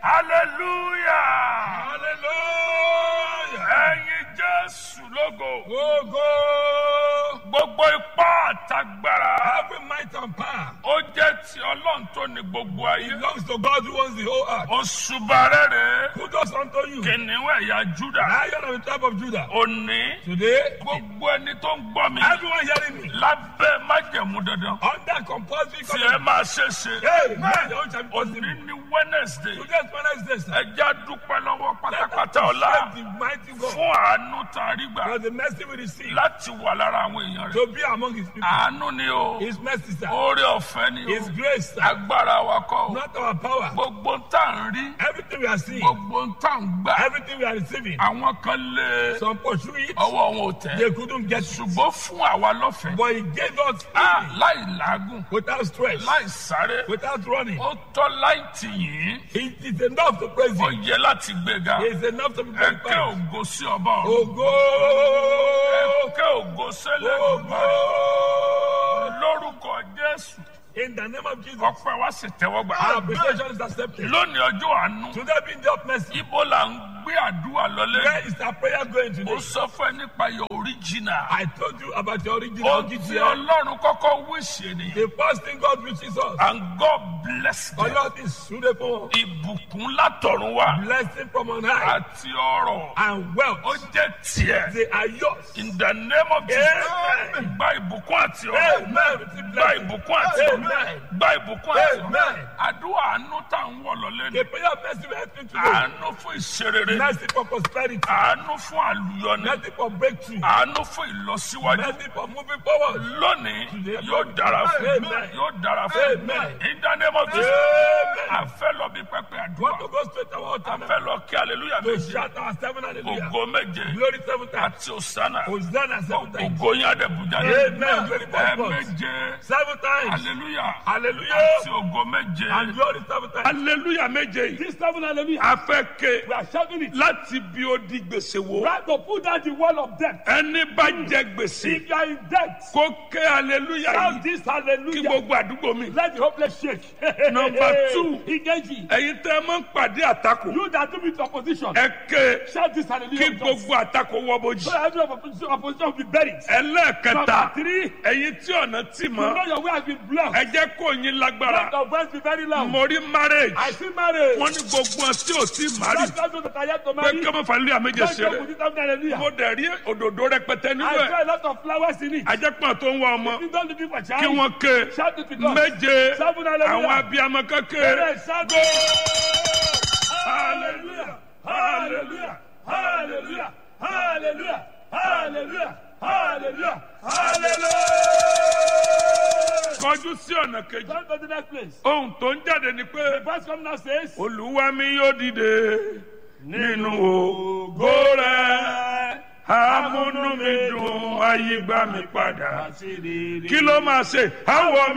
hallelujah Hallelujah. ẹ̀yin jésù lógo Go, gbogbo ipá àtagbára Every might and power ó jẹ́ ti ọlọ́run tó ní gbogbo ayé belongs to God who owns the whole earth. òṣùbà rẹ̀ rèé Who does unto you? kìnìún ẹ̀yà júdà Lion of the tribe of Judah. òní Today, gbogbo ẹni tó ń gbọ́ mi everyone hearing me lábẹ́ májẹ̀mú dandan under compulsory tí ẹ covenant. máa ṣe ṣe Hey, man, your own shall be òní possible. ní wednesday Today's Wednesday, sir. ẹjẹ́ dúpẹ́ lọ́wọ́ Let us pátápátá ọ̀la appreciate the mighty God fún àánú tá a rí gbà for the mercy we receive láti wà lára àwọn èèyàn rẹ̀ to be among his people. àánú ni o His mercy, sir. oore ọ̀fẹ́ ni His o grace, sir. agbára wa kọ́ o Not our power. gbogbo ń tà ń rí Everything we are seeing, gbogbo ń tà ń gbà everything we are receiving, àwọn kan lé some pursue it, ọwọ́ wọn ò tẹ̀ they couldn't get it. ṣùgbọ́n fún àwa lọ́fẹ̀ẹ́ But he gave us Ah, freely, láì làágùn without stress, láì sáré without running. ó tọ́ láì tì yín It is enough to praise ó him. yẹ láti gbéga It is enough to be ẹ kẹ́ glorified. ògo sí ọba ọ̀run Ògo! ẹ kẹ́ ògo sẹ́lẹ̀ Ògo! lórúkọ jésù In the name of Jesus, ọpẹ́ wa sì tẹ́wọ́ gbà. our appreciation is accepted. lónìí ọjọ́ àánú Today being the of mercy, ibo là ń gbé àdúrà lọlé where is our prayer going ó today? sọ fún ẹ nípa your original I told you about your original ó ti GTL. ọlọ́run kọ́kọ́ wíṣẹ́ nìyẹn The first thing God wishes us, and God bless them Allah is suitable, ìbùkún látọ̀run wá blessing from on high, àti ọrọ̀ and ó wealth. jẹ́ tiẹ̀ They are yours. in the name of Jesus Amen. gba ìbùkún àti ọrọ̀ Amen. Receive gba blessing. ìbùkún àti ọrọ̀ Amen. gba ìbùkún àti ọrọ̀ Amen. àdúrà àánú tá à ń wọ̀ lọ́lé ni The prayer of mercy we are asking today. àánú fún ìṣerere Mercy for prosperity. àánú fún àlùyọni Mercy for breakthrough. àánú fún ìlọsíwájú Mercy for moving forward. lónìí yóò dára fún Amen. yóò dára fún Amen. in the name of Jesus Amen. a fẹ́ lọ bí pẹpẹ Want àdúrà to go straight to our altar a now? fẹ́ lọ kí hallelujah To méje shout our seven hallelujah. ògo méje Glory seven times. àti òsánà Hosanna seven times. ògo yín àdẹ̀bùjà Amen. Glory ẹ for God. méje Seven times. hallelujah Hallelujah. àti ògo méje And glory seven times. hallelujah méje yìí This seven hallelujah. a fẹ́ ké We are shouting it. láti bí ó di gbèsè wo Right to put down the wall of death. ẹni bá jẹ gbèsè If you are in debt, kó ké hallelujah shout yìí this kí hallelujah. gbogbo àdúgbò mi. Let the hopeless shake. Number two. Engage. ẹ̀yin tẹ́ ẹ máa ń pàdé àtakò You that do with opposition. ẹ ké Shout this kí hallelujah. with us. gbogbo àtakò wọ́ bójì. So every opposition, opposition will be buried. ẹlẹ́ẹ̀kẹta Number three. ẹ̀yin tí ọ̀nà tì You mọ́ know your way has been blocked. ẹ jẹ́ kó yín lágbára Let your voice be very loud. mo rí marriage I see marriage. wọ́n ní gbogbo ọ̀ tí ò tí mari Let those that are yet to pé marry. kí ọmọ fàlẹ́ àméjẹ Let them ṣeré put it down hallelujah. mo dẹ̀ rí òdòdó rẹpẹtẹ nínú I ẹ̀ saw a lot of flowers in it. ajẹ́pọ̀ tó ń wá ọmọ You don't looking for child. kí wọ́n ké Shout it with us. méje Seven hallelujah. àwọn abiyamọ kékeré Yes, shout it. Hallelujah. Hallelujah. Hallelujah. Hallelujah. Hallelujah. Hallelujah. Hallelujah. kọjú sí ọ̀nà kejì Turn to the next place. ohun tó ń jáde ni pé. Verse come now says, olúwa mi yóò dìde nínú ògo rẹ̀ amúnú mi dùn ayé gbà mí padà kí ló máa ṣe àwọ̀ mi.